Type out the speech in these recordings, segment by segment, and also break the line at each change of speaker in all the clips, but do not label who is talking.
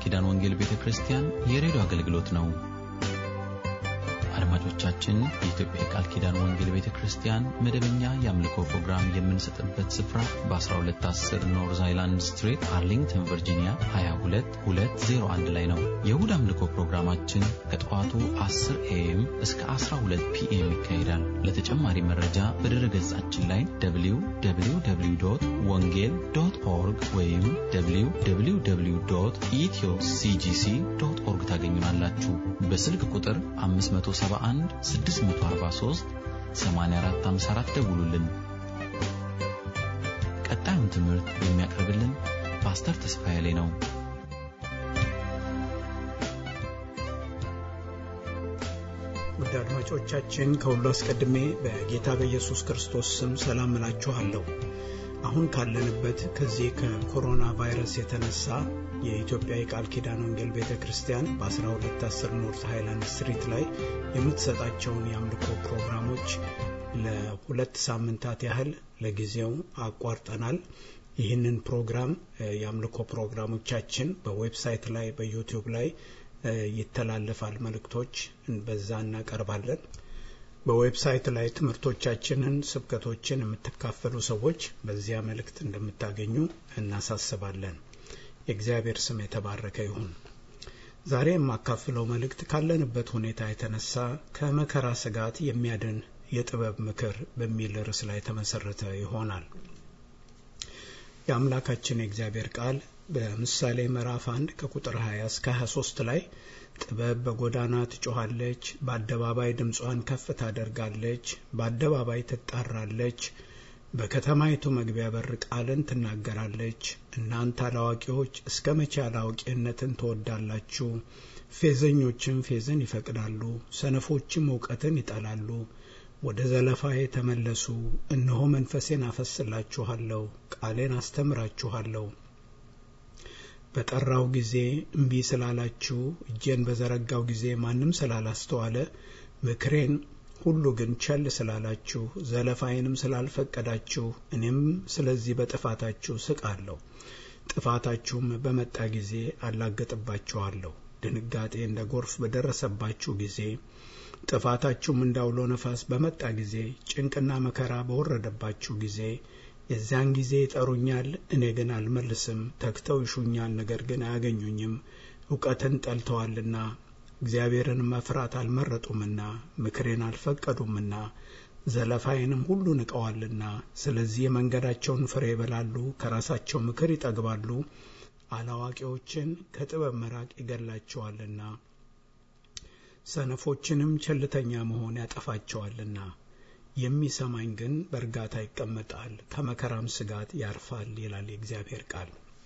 ኪዳን ወንጌል ቤተ ክርስቲያን የሬዲዮ አገልግሎት ነው። አድማጮቻችን፣ የኢትዮጵያ የቃል ኪዳን ወንጌል ቤተ ክርስቲያን መደበኛ የአምልኮ ፕሮግራም የምንሰጥበት ስፍራ በ1210 ኖርዝ አይላንድ ስትሪት አርሊንግተን ቨርጂኒያ 22201 ላይ ነው። የእሁድ አምልኮ ፕሮግራማችን ከጠዋቱ 10 ኤኤም እስከ 12 ፒኤም ይካሄዳል። ለተጨማሪ መረጃ በድረ ገጻችን ላይ www ወንጌል ዶት ኦርግ ወይም www ኢትዮ ሲጂሲ ዶት ኦርግ ታገኙናላችሁ። በስልክ ቁጥር 571 643 8454 ደውሉልን። ቀጣዩን ትምህርት የሚያቀርብልን ፓስተር ተስፋዬ ላይ ነው።
ውድ አድማጮቻችን ከሁሉ አስቀድሜ በጌታ በኢየሱስ ክርስቶስ ስም ሰላም እላችኋለሁ። አሁን ካለንበት ከዚህ ከኮሮና ቫይረስ የተነሳ የኢትዮጵያ የቃል ኪዳን ወንጌል ቤተ ክርስቲያን በ1210 ኖርት ሃይላንድ ስትሪት ላይ የምትሰጣቸውን የአምልኮ ፕሮግራሞች ለሁለት ሳምንታት ያህል ለጊዜው አቋርጠናል። ይህንን ፕሮግራም የአምልኮ ፕሮግራሞቻችን በዌብሳይት ላይ በዩቲዩብ ላይ ይተላለፋል። መልእክቶች በዛ እናቀርባለን። በዌብሳይት ላይ ትምህርቶቻችንን፣ ስብከቶችን የምትካፈሉ ሰዎች በዚያ መልእክት እንደምታገኙ እናሳስባለን። የእግዚአብሔር ስም የተባረከ ይሁን። ዛሬ የማካፍለው መልእክት ካለንበት ሁኔታ የተነሳ ከመከራ ስጋት የሚያድን የጥበብ ምክር በሚል ርዕስ ላይ የተመሰረተ ይሆናል። የአምላካችን የእግዚአብሔር ቃል በምሳሌ ምዕራፍ 1 ከቁጥር 20 እስከ 23 ላይ ጥበብ በጎዳና ትጮኻለች፣ በአደባባይ ድምጿን ከፍ ታደርጋለች፣ በአደባባይ ትጣራለች፣ በከተማይቱ መግቢያ በር ቃልን ትናገራለች። እናንተ አላዋቂዎች እስከ መቼ አላዋቂነትን ትወዳላችሁ? ፌዘኞችም ፌዝን ይፈቅዳሉ፣ ሰነፎችም እውቀትን ይጠላሉ። ወደ ዘለፋዬ ተመለሱ፣ እነሆ መንፈሴን አፈስላችኋለሁ፣ ቃሌን አስተምራችኋለሁ። በጠራው ጊዜ እምቢ ስላላችሁ፣ እጄን በዘረጋው ጊዜ ማንም ስላላስተዋለ፣ ምክሬን ሁሉ ግን ቸል ስላላችሁ፣ ዘለፋዬንም ስላልፈቀዳችሁ፣ እኔም ስለዚህ በጥፋታችሁ ስቃለሁ። ጥፋታችሁም በመጣ ጊዜ አላገጥባችኋለሁ። ድንጋጤ እንደ ጎርፍ በደረሰባችሁ ጊዜ ጥፋታችሁም እንዳውሎ ነፋስ በመጣ ጊዜ ጭንቅና መከራ በወረደባችሁ ጊዜ የዚያን ጊዜ ይጠሩኛል፣ እኔ ግን አልመልስም። ተግተው ይሹኛል፣ ነገር ግን አያገኙኝም። እውቀትን ጠልተዋልና እግዚአብሔርን መፍራት አልመረጡምና ምክሬን አልፈቀዱምና ዘለፋዬንም ሁሉ ንቀዋልና። ስለዚህ የመንገዳቸውን ፍሬ ይበላሉ፣ ከራሳቸው ምክር ይጠግባሉ። አላዋቂዎችን ከጥበብ መራቅ ይገላቸዋልና ሰነፎችንም ቸልተኛ መሆን ያጠፋቸዋልና። የሚሰማኝ ግን በእርጋታ ይቀመጣል፣ ከመከራም ስጋት ያርፋል ይላል የእግዚአብሔር ቃል።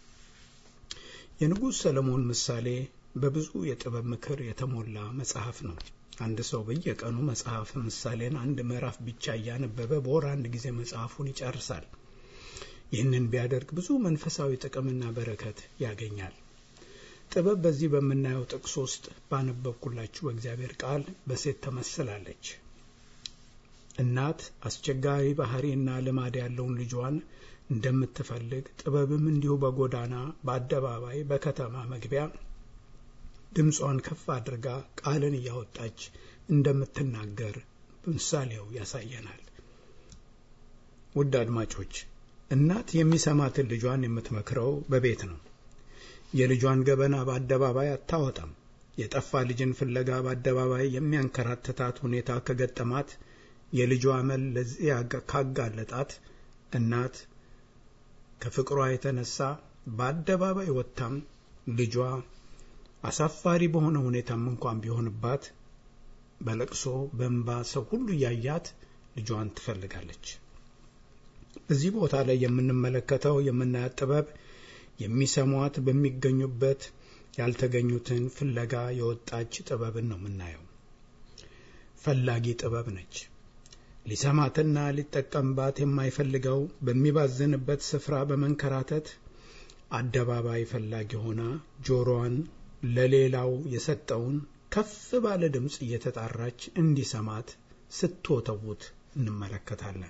የንጉሥ ሰለሞን ምሳሌ በብዙ የጥበብ ምክር የተሞላ መጽሐፍ ነው። አንድ ሰው በየቀኑ መጽሐፍ ምሳሌን አንድ ምዕራፍ ብቻ እያነበበ በወር አንድ ጊዜ መጽሐፉን ይጨርሳል። ይህንን ቢያደርግ ብዙ መንፈሳዊ ጥቅምና በረከት ያገኛል። ጥበብ በዚህ በምናየው ጥቅስ ውስጥ ባነበብኩላችሁ በእግዚአብሔር ቃል በሴት ተመስላለች። እናት አስቸጋሪ ባህሪና ልማድ ያለውን ልጇን እንደምትፈልግ ጥበብም እንዲሁ በጎዳና በአደባባይ በከተማ መግቢያ ድምጿን ከፍ አድርጋ ቃልን እያወጣች እንደምትናገር ምሳሌው ያሳየናል። ውድ አድማጮች እናት የሚሰማትን ልጇን የምትመክረው በቤት ነው። የልጇን ገበና በአደባባይ አታወጣም። የጠፋ ልጅን ፍለጋ በአደባባይ የሚያንከራትታት ሁኔታ ከገጠማት የልጇ አመል ለዚያ ካጋለጣት እናት ከፍቅሯ የተነሳ በአደባባይ ወጥታም ልጇ አሳፋሪ በሆነ ሁኔታም እንኳን ቢሆንባት በለቅሶ በእንባ ሰው ሁሉ እያያት ልጇን ትፈልጋለች። በዚህ ቦታ ላይ የምንመለከተው የምናያት ጥበብ የሚሰሟት በሚገኙበት ያልተገኙትን ፍለጋ የወጣች ጥበብን ነው የምናየው። ፈላጊ ጥበብ ነች። ሊሰማትና ሊጠቀምባት የማይፈልገው በሚባዝንበት ስፍራ በመንከራተት አደባባይ ፈላጊ ሆና ጆሮዋን ለሌላው የሰጠውን ከፍ ባለ ድምፅ እየተጣራች እንዲሰማት ስትወተውት እንመለከታለን።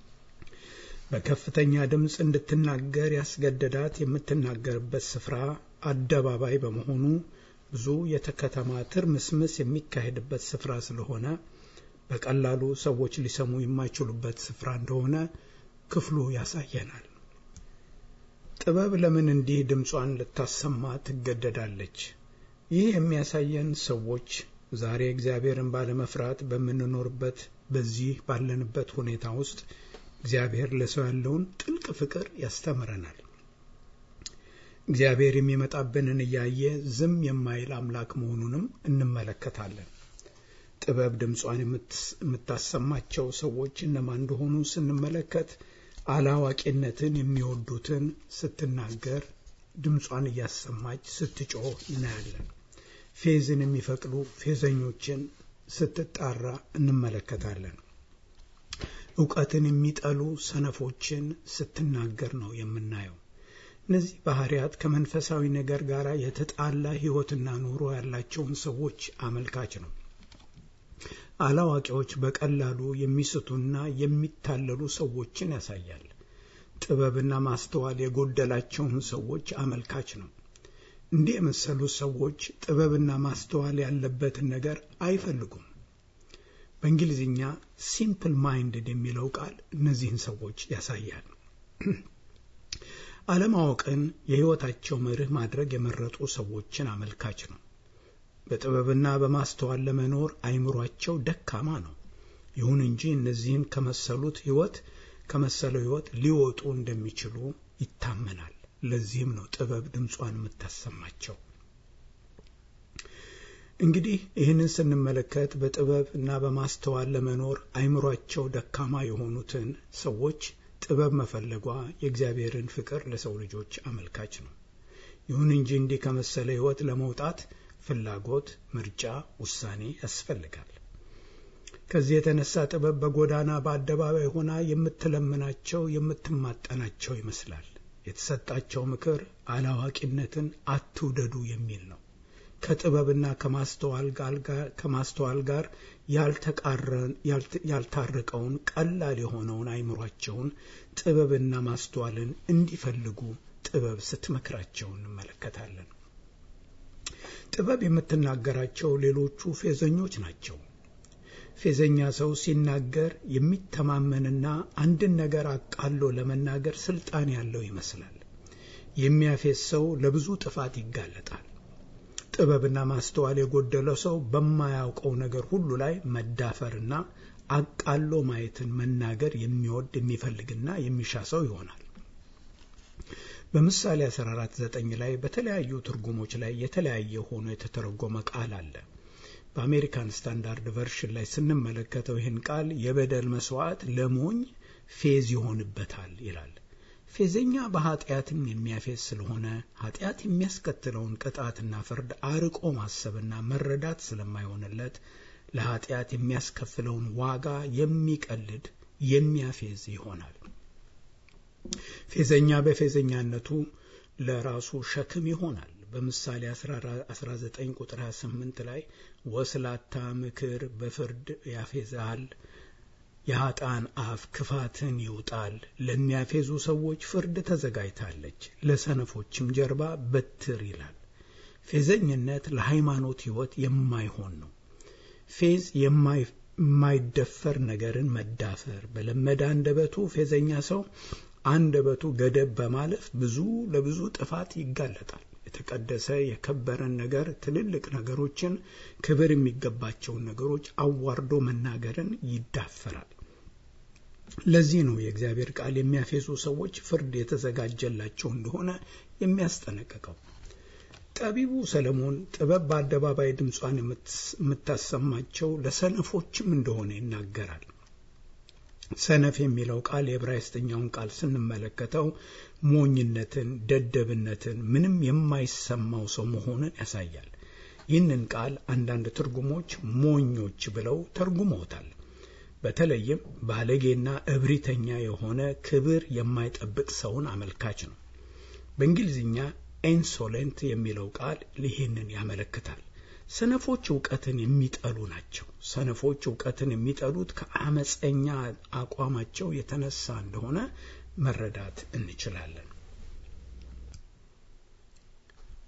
በከፍተኛ ድምፅ እንድትናገር ያስገደዳት የምትናገርበት ስፍራ አደባባይ በመሆኑ ብዙ የከተማ ትርምስምስ የሚካሄድበት ስፍራ ስለሆነ በቀላሉ ሰዎች ሊሰሙ የማይችሉበት ስፍራ እንደሆነ ክፍሉ ያሳየናል። ጥበብ ለምን እንዲህ ድምጿን ልታሰማ ትገደዳለች? ይህ የሚያሳየን ሰዎች ዛሬ እግዚአብሔርን ባለመፍራት በምንኖርበት በዚህ ባለንበት ሁኔታ ውስጥ እግዚአብሔር ለሰው ያለውን ጥልቅ ፍቅር ያስተምረናል። እግዚአብሔር የሚመጣብንን እያየ ዝም የማይል አምላክ መሆኑንም እንመለከታለን። ጥበብ ድምጿን የምታሰማቸው ሰዎች እነማን እንደሆኑ ስንመለከት አላዋቂነትን የሚወዱትን ስትናገር ድምጿን እያሰማች ስትጮህ እናያለን። ፌዝን የሚፈቅዱ ፌዘኞችን ስትጣራ እንመለከታለን። እውቀትን የሚጠሉ ሰነፎችን ስትናገር ነው የምናየው። እነዚህ ባህሪያት ከመንፈሳዊ ነገር ጋር የተጣላ ሕይወትና ኑሮ ያላቸውን ሰዎች አመልካች ነው። አላዋቂዎች በቀላሉ የሚስቱና የሚታለሉ ሰዎችን ያሳያል። ጥበብና ማስተዋል የጎደላቸውን ሰዎች አመልካች ነው። እንዲህ የመሰሉ ሰዎች ጥበብና ማስተዋል ያለበትን ነገር አይፈልጉም። በእንግሊዝኛ ሲምፕል ማይንድድ የሚለው ቃል እነዚህን ሰዎች ያሳያል። አለማወቅን የሕይወታቸው መርህ ማድረግ የመረጡ ሰዎችን አመልካች ነው። በጥበብና በማስተዋል ለመኖር አይምሯቸው ደካማ ነው። ይሁን እንጂ እነዚህን ከመሰሉት ሕይወት ከመሰለው ሕይወት ሊወጡ እንደሚችሉ ይታመናል። ለዚህም ነው ጥበብ ድምጿን የምታሰማቸው። እንግዲህ ይህንን ስንመለከት በጥበብ እና በማስተዋል ለመኖር አይምሯቸው ደካማ የሆኑትን ሰዎች ጥበብ መፈለጓ የእግዚአብሔርን ፍቅር ለሰው ልጆች አመልካች ነው። ይሁን እንጂ እንዲህ ከመሰለ ሕይወት ለመውጣት ፍላጎት፣ ምርጫ፣ ውሳኔ ያስፈልጋል። ከዚህ የተነሳ ጥበብ በጎዳና በአደባባይ ሆና የምትለምናቸው የምትማጠናቸው ይመስላል። የተሰጣቸው ምክር አላዋቂነትን አትውደዱ የሚል ነው። ከጥበብና ከማስተዋል ጋር ያልታረቀውን ቀላል የሆነውን አይምሯቸውን ጥበብና ማስተዋልን እንዲፈልጉ ጥበብ ስትመክራቸው እንመለከታለን። ጥበብ የምትናገራቸው ሌሎቹ ፌዘኞች ናቸው። ፌዘኛ ሰው ሲናገር የሚተማመንና አንድን ነገር አቃሎ ለመናገር ስልጣን ያለው ይመስላል። የሚያፌዝ ሰው ለብዙ ጥፋት ይጋለጣል። ጥበብና ማስተዋል የጎደለው ሰው በማያውቀው ነገር ሁሉ ላይ መዳፈርና አቃሎ ማየትን መናገር የሚወድ የሚፈልግና የሚሻ ሰው ይሆናል። በምሳሌ 14፥9 ላይ በተለያዩ ትርጉሞች ላይ የተለያየ ሆኖ የተተረጎመ ቃል አለ። በአሜሪካን ስታንዳርድ ቨርሽን ላይ ስንመለከተው ይህን ቃል የበደል መስዋዕት ለሞኝ ፌዝ ይሆንበታል ይላል። ፌዘኛ በኃጢአትም የሚያፌዝ ስለሆነ ኃጢአት የሚያስከትለውን ቅጣትና ፍርድ አርቆ ማሰብና መረዳት ስለማይሆንለት ለኃጢአት የሚያስከፍለውን ዋጋ የሚቀልድ የሚያፌዝ ይሆናል። ፌዘኛ በፌዘኛነቱ ለራሱ ሸክም ይሆናል። በምሳሌ 19 ቁጥር 28 ላይ ወስላታ ምክር በፍርድ ያፌዛል፣ የኃጥአን አፍ ክፋትን ይውጣል። ለሚያፌዙ ሰዎች ፍርድ ተዘጋጅታለች፣ ለሰነፎችም ጀርባ በትር ይላል። ፌዘኝነት ለሃይማኖት ሕይወት የማይሆን ነው። ፌዝ የማይደፈር ነገርን መዳፈር። በለመደ አንደበቱ ፌዘኛ ሰው አንደበቱ ገደብ በማለፍ ብዙ ለብዙ ጥፋት ይጋለጣል። የተቀደሰ የከበረን ነገር ትልልቅ ነገሮችን ክብር የሚገባቸውን ነገሮች አዋርዶ መናገርን ይዳፈራል። ለዚህ ነው የእግዚአብሔር ቃል የሚያፌዙ ሰዎች ፍርድ የተዘጋጀላቸው እንደሆነ የሚያስጠነቅቀው። ጠቢቡ ሰለሞን ጥበብ በአደባባይ ድምጿን የምታሰማቸው ለሰነፎችም እንደሆነ ይናገራል። ሰነፍ የሚለው ቃል የዕብራይስጥኛውን ቃል ስንመለከተው ሞኝነትን፣ ደደብነትን፣ ምንም የማይሰማው ሰው መሆንን ያሳያል። ይህንን ቃል አንዳንድ ትርጉሞች ሞኞች ብለው ተርጉመውታል። በተለይም ባለጌና እብሪተኛ የሆነ ክብር የማይጠብቅ ሰውን አመልካች ነው። በእንግሊዝኛ ኢንሶሌንት የሚለው ቃል ይህንን ያመለክታል። ሰነፎች እውቀትን የሚጠሉ ናቸው። ሰነፎች እውቀትን የሚጠሉት ከአመፀኛ አቋማቸው የተነሳ እንደሆነ መረዳት እንችላለን።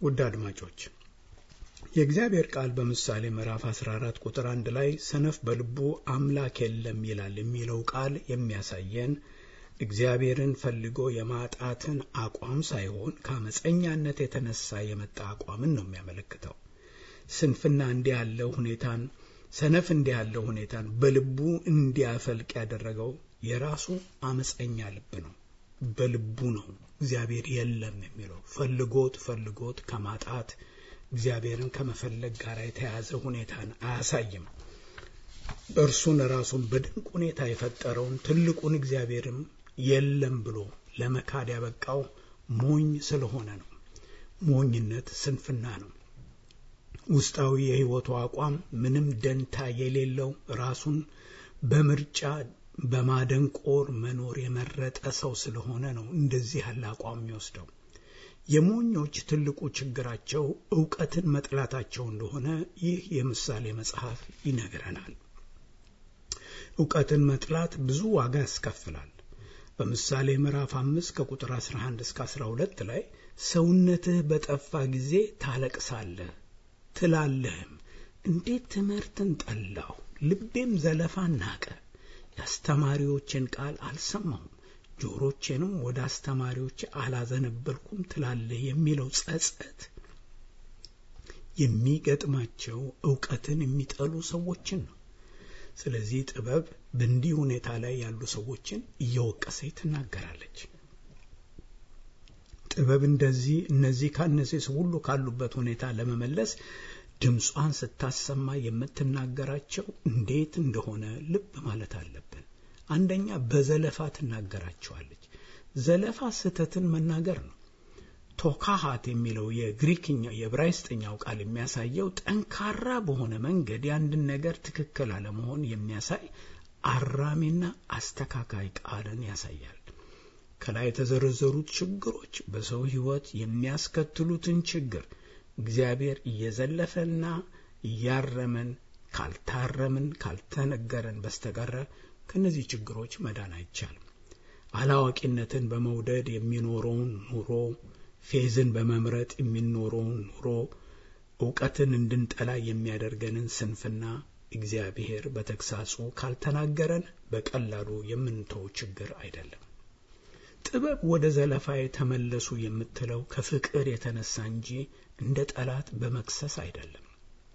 ውድ አድማጮች የእግዚአብሔር ቃል በምሳሌ ምዕራፍ 14 ቁጥር አንድ ላይ ሰነፍ በልቡ አምላክ የለም ይላል የሚለው ቃል የሚያሳየን እግዚአብሔርን ፈልጎ የማጣትን አቋም ሳይሆን ከአመፀኛነት የተነሳ የመጣ አቋምን ነው የሚያመለክተው። ስንፍና እንዲህ ያለው ሁኔታን ሰነፍ እንዲህ ያለው ሁኔታን በልቡ እንዲያፈልቅ ያደረገው የራሱ አመፀኛ ልብ ነው። በልቡ ነው እግዚአብሔር የለም የሚለው ፈልጎት ፈልጎት ከማጣት እግዚአብሔርን ከመፈለግ ጋር የተያያዘ ሁኔታን አያሳይም። እርሱን ራሱን በድንቅ ሁኔታ የፈጠረውን ትልቁን እግዚአብሔርም የለም ብሎ ለመካድ ያበቃው ሞኝ ስለሆነ ነው። ሞኝነት ስንፍና ነው። ውስጣዊ የሕይወቱ አቋም ምንም ደንታ የሌለው ራሱን በምርጫ በማደንቆር መኖር የመረጠ ሰው ስለሆነ ነው እንደዚህ ያለ አቋም የሚወስደው። የሞኞች ትልቁ ችግራቸው እውቀትን መጥላታቸው እንደሆነ ይህ የምሳሌ መጽሐፍ ይነግረናል። እውቀትን መጥላት ብዙ ዋጋ ያስከፍላል። በምሳሌ ምዕራፍ አምስት ከቁጥር 11 እስከ 12 ላይ ሰውነትህ በጠፋ ጊዜ ታለቅሳለህ ትላለህም፣ እንዴት ትምህርትን ጠላሁ፣ ልቤም ዘለፋን ናቀ። የአስተማሪዎችን ቃል አልሰማሁም ጆሮቼንም ወደ አስተማሪዎች አላዘነበልኩም ትላለህ የሚለው ጸጸት የሚገጥማቸው እውቀትን የሚጠሉ ሰዎችን ነው። ስለዚህ ጥበብ በእንዲህ ሁኔታ ላይ ያሉ ሰዎችን እየወቀሰች ትናገራለች። ጥበብ እንደዚህ እነዚህ ካነሴስ ሁሉ ካሉበት ሁኔታ ለመመለስ ድምጿን ስታሰማ የምትናገራቸው እንዴት እንደሆነ ልብ ማለት አለብን። አንደኛ በዘለፋ ትናገራቸዋለች። ዘለፋ ስህተትን መናገር ነው። ቶካሃት የሚለው የግሪክኛው የዕብራይስጥኛው ቃል የሚያሳየው ጠንካራ በሆነ መንገድ የአንድን ነገር ትክክል አለመሆን የሚያሳይ አራሚና አስተካካይ ቃልን ያሳያል። ከላይ የተዘረዘሩት ችግሮች በሰው ሕይወት የሚያስከትሉትን ችግር እግዚአብሔር እየዘለፈና እያረመን ካልታረምን ካልተነገረን በስተቀረ ከእነዚህ ችግሮች መዳን አይቻልም። አላዋቂነትን በመውደድ የሚኖረውን ኑሮ፣ ፌዝን በመምረጥ የሚኖረውን ኑሮ፣ እውቀትን እንድንጠላ የሚያደርገንን ስንፍና እግዚአብሔር በተግሳጹ ካልተናገረን በቀላሉ የምንተው ችግር አይደለም። ጥበብ ወደ ዘለፋዬ ተመለሱ የምትለው ከፍቅር የተነሳ እንጂ እንደ ጠላት በመክሰስ አይደለም።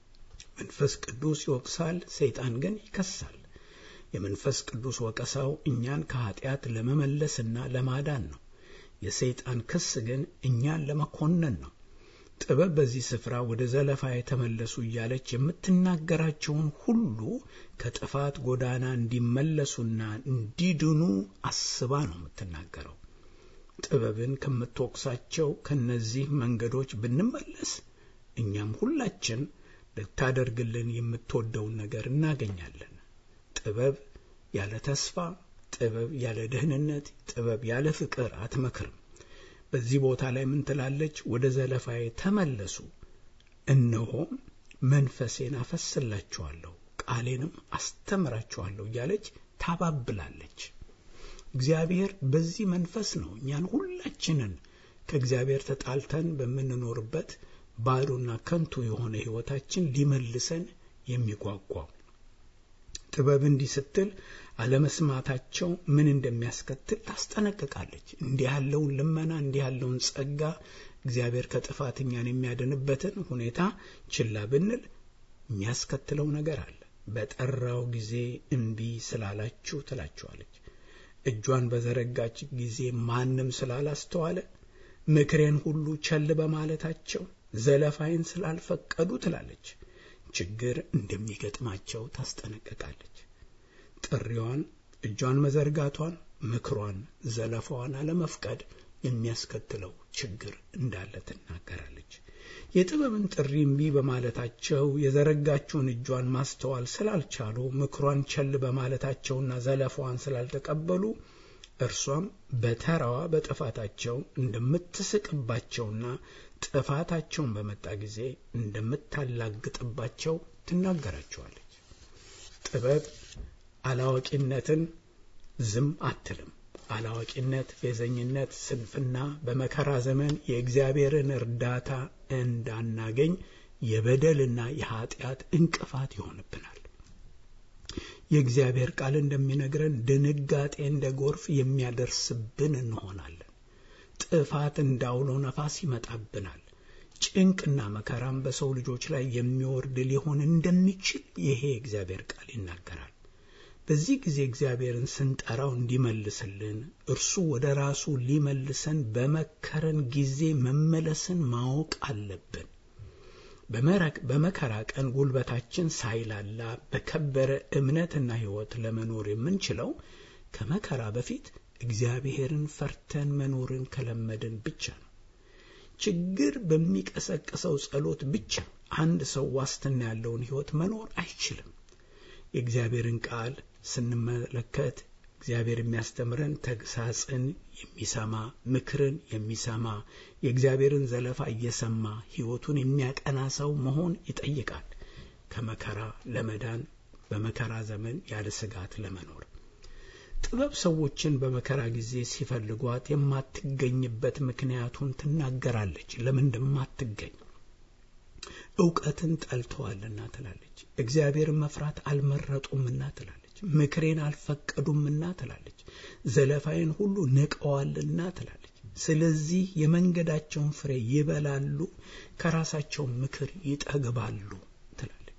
መንፈስ ቅዱስ ይወቅሳል፣ ሰይጣን ግን ይከሳል። የመንፈስ ቅዱስ ወቀሳው እኛን ከኃጢአት ለመመለስና ለማዳን ነው። የሰይጣን ክስ ግን እኛን ለመኮነን ነው። ጥበብ በዚህ ስፍራ ወደ ዘለፋ የተመለሱ እያለች የምትናገራቸውን ሁሉ ከጥፋት ጎዳና እንዲመለሱና እንዲድኑ አስባ ነው የምትናገረው። ጥበብን ከምትወቅሳቸው ከነዚህ መንገዶች ብንመለስ እኛም ሁላችን ልታደርግልን የምትወደውን ነገር እናገኛለን። ጥበብ ያለ ተስፋ፣ ጥበብ ያለ ደህንነት፣ ጥበብ ያለ ፍቅር አትመክርም። በዚህ ቦታ ላይ ምን ትላለች? ወደ ዘለፋዬ ተመለሱ፣ እነሆም መንፈሴን አፈስላችኋለሁ፣ ቃሌንም አስተምራችኋለሁ እያለች ታባብላለች። እግዚአብሔር በዚህ መንፈስ ነው እኛን ሁላችንን ከእግዚአብሔር ተጣልተን በምንኖርበት ባዶና ከንቱ የሆነ ሕይወታችን ሊመልሰን የሚጓጓው። ጥበብ እንዲህ ስትል አለመስማታቸው ምን እንደሚያስከትል ታስጠነቅቃለች። እንዲህ ያለውን ልመና እንዲህ ያለውን ጸጋ እግዚአብሔር ከጥፋት እኛን የሚያድንበትን ሁኔታ ችላ ብንል የሚያስከትለው ነገር አለ። በጠራው ጊዜ እምቢ ስላላችሁ ትላችኋለች። እጇን በዘረጋች ጊዜ ማንም ስላላስተዋለ፣ ምክሬን ሁሉ ቸል በማለታቸው፣ ዘለፋይን ስላልፈቀዱ ትላለች። ችግር እንደሚገጥማቸው ታስጠነቅቃለች። ጥሪዋን፣ እጇን መዘርጋቷን፣ ምክሯን፣ ዘለፋዋን አለመፍቀድ የሚያስከትለው ችግር እንዳለ ትናገራለች። የጥበብን ጥሪ እምቢ በማለታቸው የዘረጋችውን እጇን ማስተዋል ስላልቻሉ ምክሯን ቸል በማለታቸውና ዘለፋዋን ስላልተቀበሉ እርሷም በተራዋ በጥፋታቸው እንደምትስቅባቸውና ጥፋታቸውን በመጣ ጊዜ እንደምታላግጥባቸው ትናገራቸዋለች። ጥበብ አላዋቂነትን ዝም አትልም። አላዋቂነት፣ ፌዘኝነት፣ ስንፍና በመከራ ዘመን የእግዚአብሔርን እርዳታ እንዳናገኝ የበደልና የኃጢአት እንቅፋት ይሆንብናል። የእግዚአብሔር ቃል እንደሚነግረን ድንጋጤ እንደ ጎርፍ የሚያደርስብን እንሆናለን። ጥፋት እንዳውሎ ነፋስ ይመጣብናል። ጭንቅና መከራም በሰው ልጆች ላይ የሚወርድ ሊሆን እንደሚችል ይሄ የእግዚአብሔር ቃል ይናገራል። በዚህ ጊዜ እግዚአብሔርን ስንጠራው እንዲመልስልን እርሱ ወደ ራሱ ሊመልሰን በመከረን ጊዜ መመለስን ማወቅ አለብን። በመከራ ቀን ጉልበታችን ሳይላላ በከበረ እምነትና ሕይወት ለመኖር የምንችለው ከመከራ በፊት እግዚአብሔርን ፈርተን መኖርን ከለመድን ብቻ ነው። ችግር በሚቀሰቅሰው ጸሎት ብቻ አንድ ሰው ዋስትና ያለውን ሕይወት መኖር አይችልም። የእግዚአብሔርን ቃል ስንመለከት እግዚአብሔር የሚያስተምረን ተግሳጽን የሚሰማ ምክርን የሚሰማ የእግዚአብሔርን ዘለፋ እየሰማ ሕይወቱን የሚያቀና ሰው መሆን ይጠይቃል። ከመከራ ለመዳን በመከራ ዘመን ያለ ስጋት ለመኖር ጥበብ ሰዎችን በመከራ ጊዜ ሲፈልጓት የማትገኝበት ምክንያቱን ትናገራለች። ለምን እንደማትገኝ እውቀትን ጠልተዋልና ትላለች። እግዚአብሔርን መፍራት አልመረጡምና ትላለች። ምክሬን አልፈቀዱምና ትላለች። ዘለፋዬን ሁሉ ንቀዋልና ትላለች። ስለዚህ የመንገዳቸውን ፍሬ ይበላሉ፣ ከራሳቸው ምክር ይጠግባሉ ትላለች።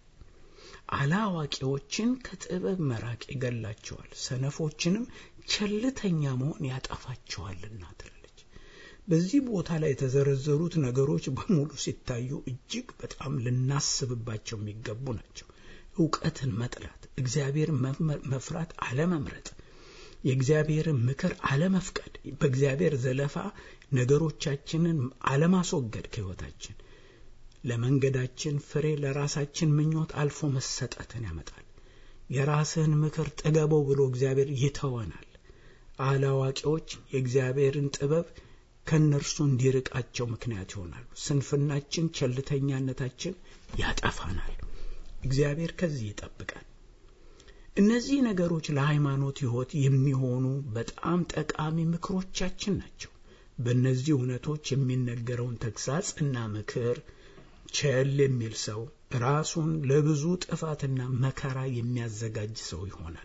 አላዋቂዎችን ከጥበብ መራቅ ይገላቸዋል፣ ሰነፎችንም ቸልተኛ መሆን ያጠፋቸዋልና ትላለች። በዚህ ቦታ ላይ የተዘረዘሩት ነገሮች በሙሉ ሲታዩ እጅግ በጣም ልናስብባቸው የሚገቡ ናቸው። እውቀትን መጥላት፣ እግዚአብሔርን መፍራት አለመምረጥ፣ የእግዚአብሔርን ምክር አለመፍቀድ፣ በእግዚአብሔር ዘለፋ ነገሮቻችንን አለማስወገድ ከሕይወታችን ለመንገዳችን ፍሬ ለራሳችን ምኞት አልፎ መሰጠትን ያመጣል። የራስህን ምክር ጥገበው ብሎ እግዚአብሔር ይተወናል። አላዋቂዎች የእግዚአብሔርን ጥበብ ከእነርሱ እንዲርቃቸው ምክንያት ይሆናሉ። ስንፍናችን፣ ቸልተኛነታችን ያጠፋናል። እግዚአብሔር ከዚህ ይጠብቃል። እነዚህ ነገሮች ለሃይማኖት ሕይወት የሚሆኑ በጣም ጠቃሚ ምክሮቻችን ናቸው። በእነዚህ እውነቶች የሚነገረውን ተግሳጽ እና ምክር ቸል የሚል ሰው ራሱን ለብዙ ጥፋትና መከራ የሚያዘጋጅ ሰው ይሆናል።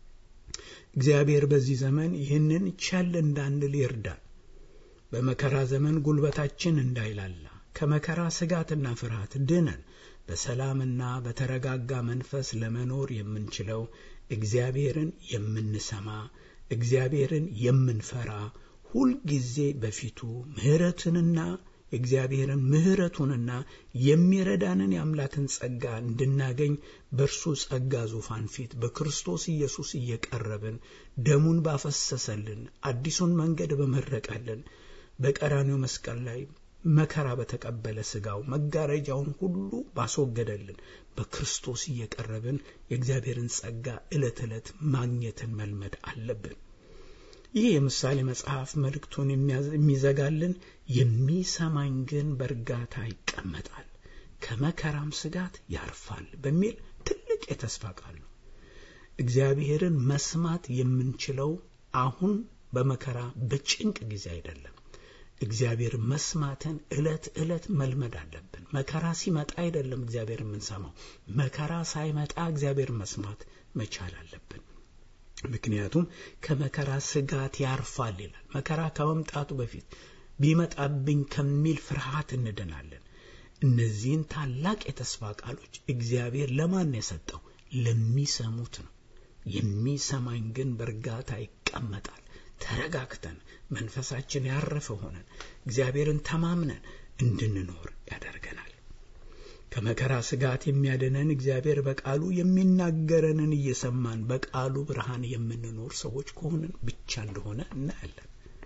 እግዚአብሔር በዚህ ዘመን ይህንን ቸል እንዳንል ይርዳል። በመከራ ዘመን ጉልበታችን እንዳይላላ ከመከራ ስጋትና ፍርሃት ድነን በሰላምና በተረጋጋ መንፈስ ለመኖር የምንችለው እግዚአብሔርን የምንሰማ እግዚአብሔርን የምንፈራ ሁልጊዜ በፊቱ ምሕረትንና የእግዚአብሔርን ምሕረቱንና የሚረዳንን የአምላክን ጸጋ እንድናገኝ በእርሱ ጸጋ ዙፋን ፊት በክርስቶስ ኢየሱስ እየቀረብን ደሙን ባፈሰሰልን አዲሱን መንገድ በመረቀልን በቀራኔው መስቀል ላይ መከራ በተቀበለ ሥጋው መጋረጃውን ሁሉ ባስወገደልን በክርስቶስ እየቀረብን የእግዚአብሔርን ጸጋ ዕለት ዕለት ማግኘትን መልመድ አለብን። ይህ የምሳሌ መጽሐፍ መልእክቱን የሚዘጋልን የሚሰማኝ ግን በእርጋታ ይቀመጣል፣ ከመከራም ስጋት ያርፋል በሚል ትልቅ የተስፋ ቃል ነው። እግዚአብሔርን መስማት የምንችለው አሁን በመከራ በጭንቅ ጊዜ አይደለም። እግዚአብሔር መስማትን ዕለት ዕለት መልመድ አለብን። መከራ ሲመጣ አይደለም እግዚአብሔር የምንሰማው፣ መከራ ሳይመጣ እግዚአብሔር መስማት መቻል አለብን። ምክንያቱም ከመከራ ስጋት ያርፋል ይላል። መከራ ከመምጣቱ በፊት ቢመጣብኝ ከሚል ፍርሃት እንድናለን። እነዚህን ታላቅ የተስፋ ቃሎች እግዚአብሔር ለማን የሰጠው? ለሚሰሙት ነው። የሚሰማኝ ግን በእርጋታ ይቀመጣል። ተረጋግተን መንፈሳችን ያረፈ ሆነን እግዚአብሔርን ተማምነን እንድንኖር ያደርገናል። ከመከራ ስጋት የሚያድነን እግዚአብሔር በቃሉ የሚናገረንን እየሰማን በቃሉ ብርሃን የምንኖር ሰዎች ከሆንን ብቻ እንደሆነ እናያለን።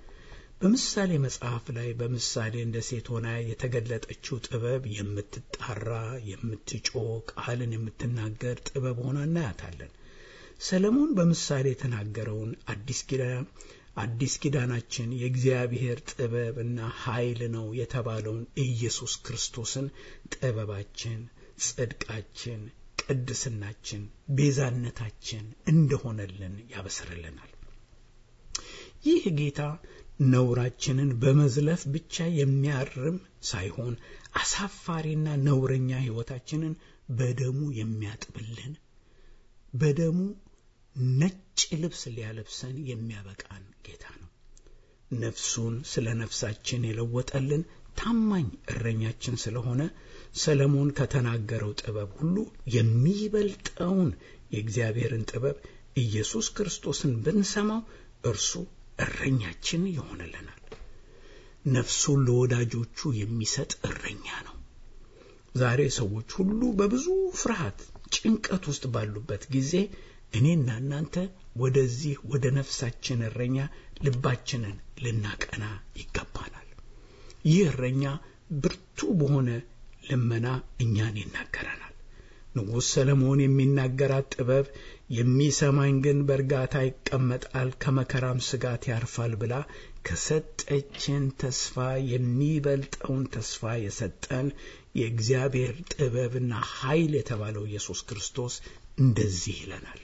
በምሳሌ መጽሐፍ ላይ በምሳሌ እንደ ሴት ሆና የተገለጠችው ጥበብ የምትጣራ፣ የምትጮህ፣ ቃልን የምትናገር ጥበብ ሆና እናያታለን። ሰለሞን በምሳሌ የተናገረውን አዲስ ኪዳን አዲስ ኪዳናችን የእግዚአብሔር ጥበብ እና ኃይል ነው የተባለውን ኢየሱስ ክርስቶስን ጥበባችን፣ ጽድቃችን፣ ቅድስናችን፣ ቤዛነታችን እንደሆነልን ያበስርልናል። ይህ ጌታ ነውራችንን በመዝለፍ ብቻ የሚያርም ሳይሆን አሳፋሪና ነውረኛ ሕይወታችንን በደሙ የሚያጥብልን በደሙ ነጭ ልብስ ሊያለብሰን የሚያበቃን ጌታ ነው። ነፍሱን ስለ ነፍሳችን የለወጠልን ታማኝ እረኛችን ስለሆነ ሰለሞን ከተናገረው ጥበብ ሁሉ የሚበልጠውን የእግዚአብሔርን ጥበብ ኢየሱስ ክርስቶስን ብንሰማው እርሱ እረኛችን ይሆንልናል። ነፍሱን ለወዳጆቹ የሚሰጥ እረኛ ነው። ዛሬ ሰዎች ሁሉ በብዙ ፍርሃት፣ ጭንቀት ውስጥ ባሉበት ጊዜ እኔና እናንተ ወደዚህ ወደ ነፍሳችን እረኛ ልባችንን ልናቀና ይገባናል። ይህ እረኛ ብርቱ በሆነ ልመና እኛን ይናገረናል። ንጉሥ ሰለሞን የሚናገራት ጥበብ የሚሰማኝ ግን በእርጋታ ይቀመጣል፣ ከመከራም ስጋት ያርፋል ብላ ከሰጠችን ተስፋ የሚበልጠውን ተስፋ የሰጠን የእግዚአብሔር ጥበብና ኃይል የተባለው ኢየሱስ ክርስቶስ እንደዚህ ይለናል።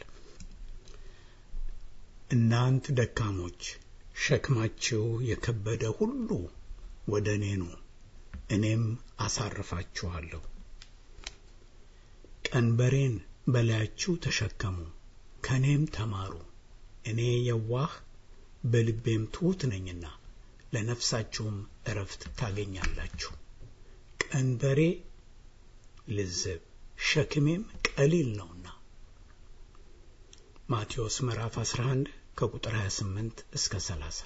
እናንት ደካሞች ሸክማችሁ የከበደ ሁሉ ወደ እኔ ኑ፣ እኔም አሳርፋችኋለሁ። ቀንበሬን በላያችሁ ተሸከሙ፣ ከእኔም ተማሩ፣ እኔ የዋህ በልቤም ትሑት ነኝና ለነፍሳችሁም እረፍት ታገኛላችሁ። ቀንበሬ ልዝብ ሸክሜም ቀሊል ነውና። ማቴዎስ ምዕራፍ 11 ከቁጥር 28 እስከ 30።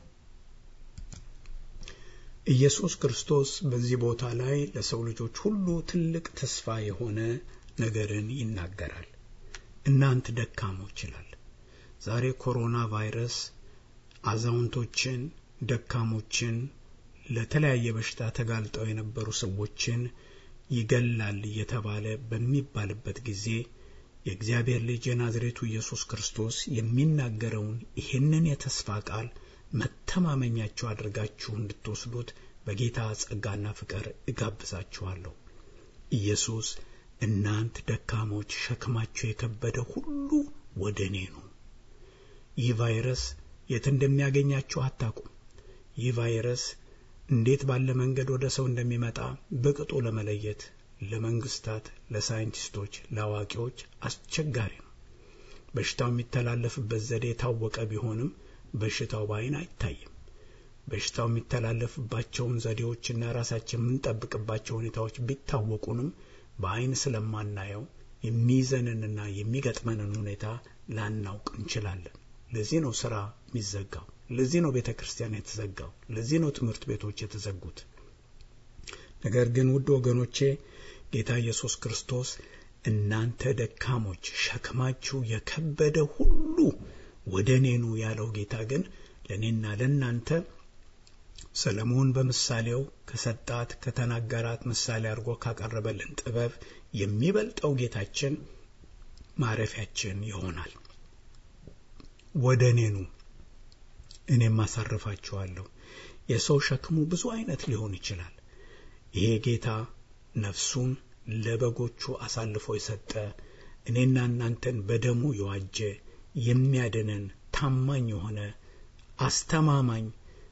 ኢየሱስ ክርስቶስ በዚህ ቦታ ላይ ለሰው ልጆች ሁሉ ትልቅ ተስፋ የሆነ ነገርን ይናገራል። እናንት ደካሞች ይላል። ዛሬ ኮሮና ቫይረስ አዛውንቶችን፣ ደካሞችን፣ ለተለያየ በሽታ ተጋልጠው የነበሩ ሰዎችን ይገላል እየተባለ በሚባልበት ጊዜ የእግዚአብሔር ልጅ የናዝሬቱ ኢየሱስ ክርስቶስ የሚናገረውን ይህንን የተስፋ ቃል መተማመኛችሁ አድርጋችሁ እንድትወስዱት በጌታ ጸጋና ፍቅር እጋብዛችኋለሁ። ኢየሱስ እናንት ደካሞች ሸክማችሁ የከበደ ሁሉ ወደ እኔ ኑ። ይህ ቫይረስ የት እንደሚያገኛችሁ አታውቁም። ይህ ቫይረስ እንዴት ባለ መንገድ ወደ ሰው እንደሚመጣ በቅጡ ለመለየት ለመንግስታት፣ ለሳይንቲስቶች፣ ለአዋቂዎች አስቸጋሪ ነው። በሽታው የሚተላለፍበት ዘዴ የታወቀ ቢሆንም በሽታው በዓይን አይታይም። በሽታው የሚተላለፍባቸውን ዘዴዎችና ራሳችን የምንጠብቅባቸው ሁኔታዎች ቢታወቁንም በዓይን ስለማናየው የሚይዘንንና የሚገጥመንን ሁኔታ ላናውቅ እንችላለን። ለዚህ ነው ስራ የሚዘጋው። ለዚህ ነው ቤተ ክርስቲያን የተዘጋው። ለዚህ ነው ትምህርት ቤቶች የተዘጉት። ነገር ግን ውድ ወገኖቼ ጌታ ኢየሱስ ክርስቶስ እናንተ ደካሞች ሸክማችሁ የከበደ ሁሉ ወደ እኔ ኑ ያለው ጌታ ግን ለእኔና ለእናንተ ሰለሞን በምሳሌው ከሰጣት ከተናገራት ምሳሌ አድርጎ ካቀረበልን ጥበብ የሚበልጠው ጌታችን ማረፊያችን ይሆናል። ወደ እኔ ኑ እኔም አሳርፋችኋለሁ። የሰው ሸክሙ ብዙ አይነት ሊሆን ይችላል። ይሄ ጌታ ነፍሱን ለበጎቹ አሳልፎ የሰጠ እኔና እናንተን በደሙ የዋጀ የሚያድነን ታማኝ የሆነ አስተማማኝ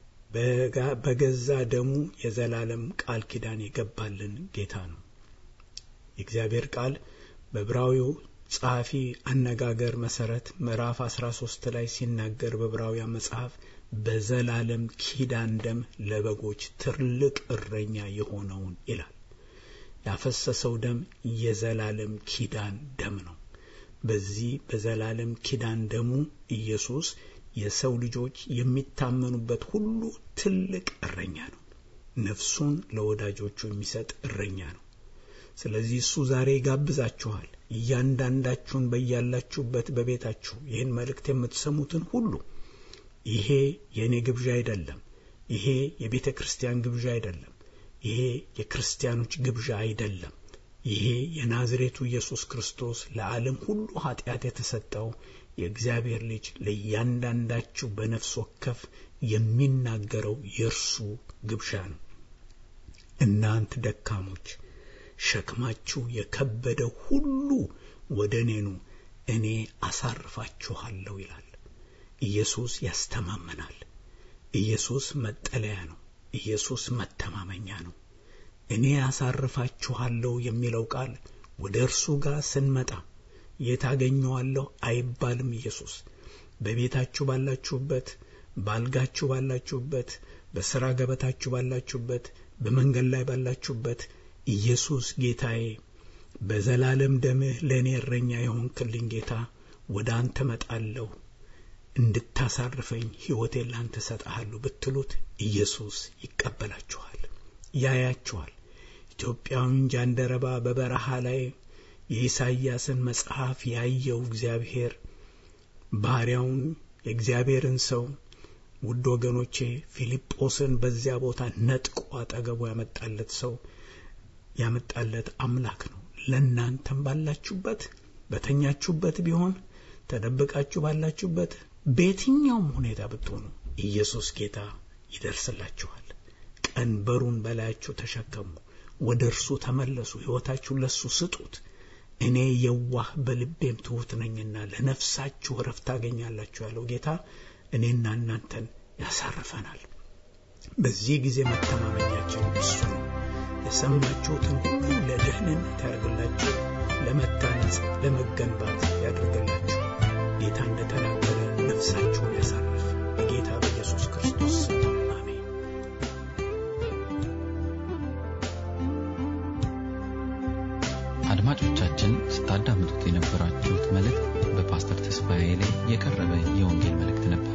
በገዛ ደሙ የዘላለም ቃል ኪዳን የገባልን ጌታ ነው። የእግዚአብሔር ቃል በዕብራዊው ጸሐፊ አነጋገር መሰረት ምዕራፍ 13 ላይ ሲናገር በዕብራውያን መጽሐፍ በዘላለም ኪዳን ደም ለበጎች ትልቅ እረኛ የሆነውን ይላል። ያፈሰሰው ደም የዘላለም ኪዳን ደም ነው። በዚህ በዘላለም ኪዳን ደሙ ኢየሱስ የሰው ልጆች የሚታመኑበት ሁሉ ትልቅ እረኛ ነው። ነፍሱን ለወዳጆቹ የሚሰጥ እረኛ ነው። ስለዚህ እሱ ዛሬ ይጋብዛችኋል። እያንዳንዳችሁን በያላችሁበት በቤታችሁ ይህን መልእክት የምትሰሙትን ሁሉ ይሄ የእኔ ግብዣ አይደለም። ይሄ የቤተ ክርስቲያን ግብዣ አይደለም። ይሄ የክርስቲያኖች ግብዣ አይደለም። ይሄ የናዝሬቱ ኢየሱስ ክርስቶስ ለዓለም ሁሉ ኃጢአት የተሰጠው የእግዚአብሔር ልጅ ለእያንዳንዳችሁ በነፍስ ወከፍ የሚናገረው የእርሱ ግብዣ ነው። እናንት ደካሞች ሸክማችሁ የከበደ ሁሉ ወደ እኔ ኑ፣ እኔ አሳርፋችኋለሁ ይላል። ኢየሱስ ያስተማመናል። ኢየሱስ መጠለያ ነው። ኢየሱስ መተማመኛ ነው። እኔ ያሳርፋችኋለሁ የሚለው ቃል ወደ እርሱ ጋር ስንመጣ የት አገኘዋለሁ አይባልም። ኢየሱስ በቤታችሁ ባላችሁበት፣ ባልጋችሁ ባላችሁበት፣ በስራ ገበታችሁ ባላችሁበት፣ በመንገድ ላይ ባላችሁበት ኢየሱስ ጌታዬ በዘላለም ደምህ ለእኔ እረኛ የሆንክልኝ ጌታ ወደ አንተ መጣለሁ እንድታሳርፈኝ ሕይወቴን ላንተ ሰጠሃለሁ ብትሉት ኢየሱስ ይቀበላችኋል፣ ያያችኋል። ኢትዮጵያዊን ጃንደረባ በበረሃ ላይ የኢሳይያስን መጽሐፍ ያየው እግዚአብሔር ባሪያውን የእግዚአብሔርን ሰው ውድ ወገኖቼ ፊልጶስን በዚያ ቦታ ነጥቆ አጠገቡ ያመጣለት ሰው ያመጣለት አምላክ ነው። ለእናንተም ባላችሁበት በተኛችሁበት ቢሆን ተደብቃችሁ ባላችሁበት በየትኛውም ሁኔታ ብትሆኑ ኢየሱስ ጌታ ይደርስላችኋል። ቀንበሩን በላያችሁ ተሸከሙ፣ ወደ እርሱ ተመለሱ፣ ሕይወታችሁን ለእሱ ስጡት። እኔ የዋህ በልቤም ትሑት ነኝና ለነፍሳችሁ እረፍት ታገኛላችሁ ያለው ጌታ እኔና እናንተን ያሳርፈናል። በዚህ ጊዜ መተማመኛችን እሱ ነው። የሰማችሁትን ሁሉ ለደህንነት ያደርግላችሁ፣ ለመታነጽ ለመገንባት ያደርግላችሁ። ጌታ እንደተናገረ ነፍሳችሁን ያሳርፍ። በጌታ በኢየሱስ ክርስቶስ አሜን።
አድማጮቻችን ስታዳምጡት የነበራችሁት መልእክት በፓስተር ተስፋዬ ላይ የቀረበ የወንጌል መልእክት ነበር።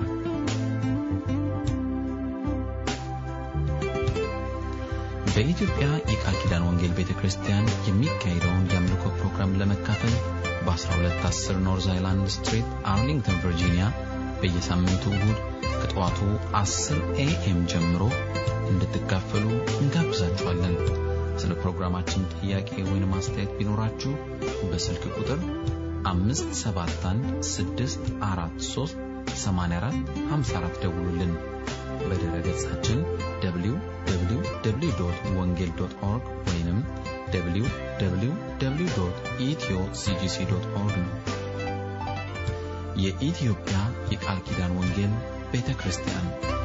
በኢትዮጵያ የቃል ኪዳን ወንጌል ቤተ ክርስቲያን የሚካሄደውን የአምልኮ ፕሮግራም ለመካፈል በ1210 ኖርዝ አይላንድ ስትሪት አርሊንግተን ቨርጂኒያ በየሳምንቱ እሁድ ከጠዋቱ 10 ኤኤም ጀምሮ እንድትካፈሉ እንጋብዛችኋለን። ስለ ፕሮግራማችን ጥያቄ ወይም አስተያየት ቢኖራችሁ በስልክ ቁጥር 571 ደውሉልን። በድረ ገጻችን www ወንጌል ኦርግ ወይም www ኢትዮ ሲጂሲ ኦርግ ነው። የኢትዮጵያ የቃል ኪዳን ወንጌል ቤተ ክርስቲያን